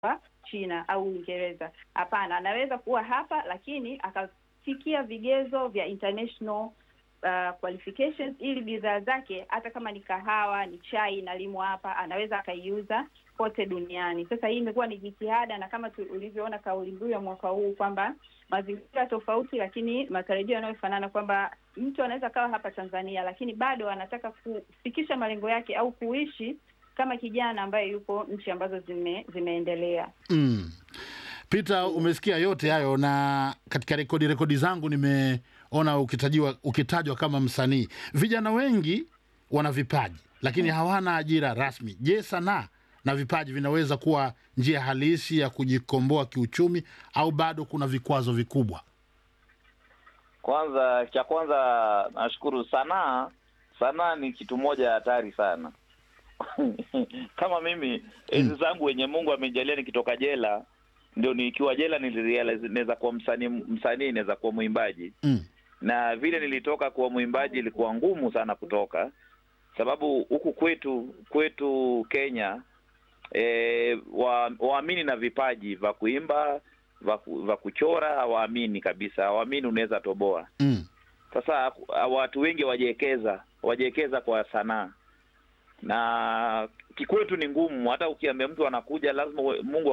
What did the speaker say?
China au Uingereza. Hapana, anaweza kuwa hapa lakini akafikia vigezo vya international uh, qualifications ili bidhaa zake hata kama ni kahawa, ni chai inalimwa hapa, anaweza akaiuza kote duniani. Sasa hii imekuwa ni jitihada, na kama ulivyoona kauli mbiu ya mwaka huu kwamba mazingira tofauti, lakini matarajio yanayofanana, kwamba mtu anaweza kawa hapa Tanzania, lakini bado anataka kufikisha malengo yake au kuishi kama kijana ambaye yupo nchi ambazo zime, zimeendelea. Mm. Peter, umesikia yote hayo, na katika rekodi rekodi zangu nimeona ukitajiwa ukitajwa kama msanii. Vijana wengi wana vipaji lakini hawana ajira rasmi. Je, sanaa na vipaji vinaweza kuwa njia halisi ya kujikomboa kiuchumi au bado kuna vikwazo vikubwa? Kwanza, cha kwanza nashukuru. Sanaa, sanaa ni kitu moja hatari sana kama mimi enzi zangu wenye Mungu amejalia nikitoka jela, ndio nikiwa jela nilirealize naweza kuwa msanii, msanii naweza kuwa mwimbaji Mm. na vile nilitoka kuwa mwimbaji ilikuwa ngumu sana kutoka, sababu huku kwetu kwetu Kenya e, wa, waamini na vipaji vya kuimba vya kuchora hawaamini kabisa, hawaamini unaweza toboa. Mm. Sasa watu wengi wajiekeza wajiekeza kwa sanaa na kikwetu ni ngumu. Hata ukiambia mtu anakuja lazima Mungu